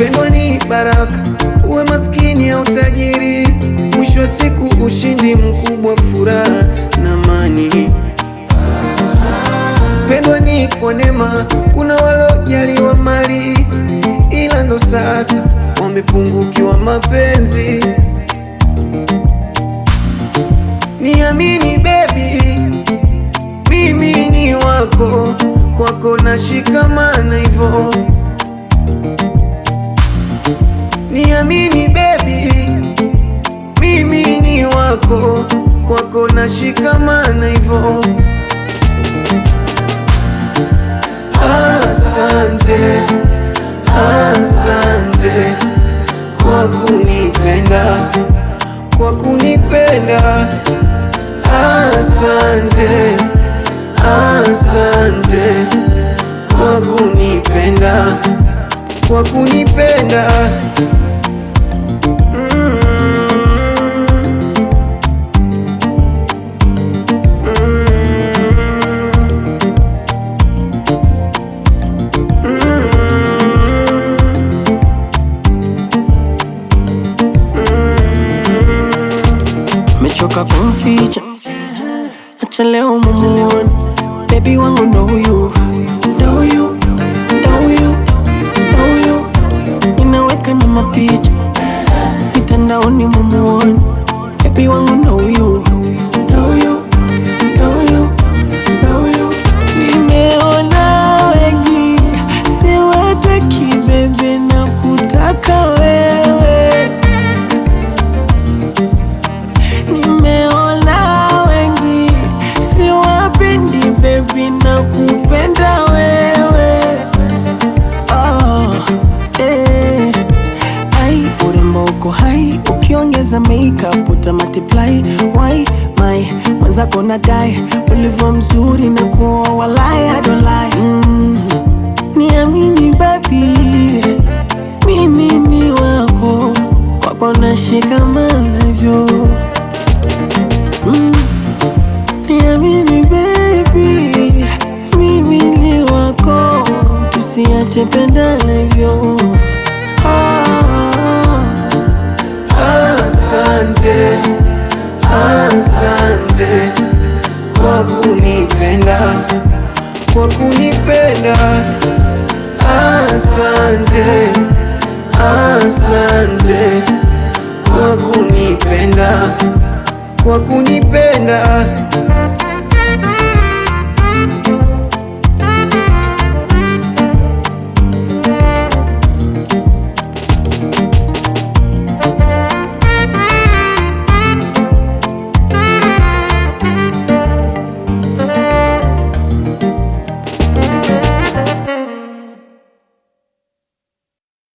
Kupendwa ni baraka, uwe maskini au tajiri, mwisho wa siku ushindi mkubwa, furaha na amani. Kupendwa ni kwa neema, kuna walojaliwa mali, ila ndo sasa wamepungukiwa mapenzi. Niamini baby, mimi ni wako, kwako nashikamana hivyo. Niamini baby, mimi ni wako, kwako nashikamana hivyo. Asante, asante kwa kunipenda, kwa kunipenda. Asante, asante kwa kunipenda, kwa kunipenda. Mm. Mechoka kumficha, acha leo mumuone. Baby wangu ndo huyu, ndo huyu, ndo huyu, ndo huyu. Ninaweka na mapicha mitandaoni mumuone. Baby wangu ndo huyu, ndo huyu, ndo huyu, ndo huyu. Nimeona wengi, siwataki bebe, na kutaka wewe Nimeona wengi siwapendi baby na kupenda wewe oh, eh. Ai, urembo uko hai ukiongeza makeup uta multiply why my mwenzako nadai ulivyo mzuri na kuoa walai I don't lie mm. Niamini baby mimi ni wako kwako nashikamana hivyo Mm. Niamini baby, mimi ni wako, tusiache pendana hivyo. Ah, Asante, asante kwa kunipenda, kwa kunipenda. Asante, asante kwa kunipenda, kwa kunipenda.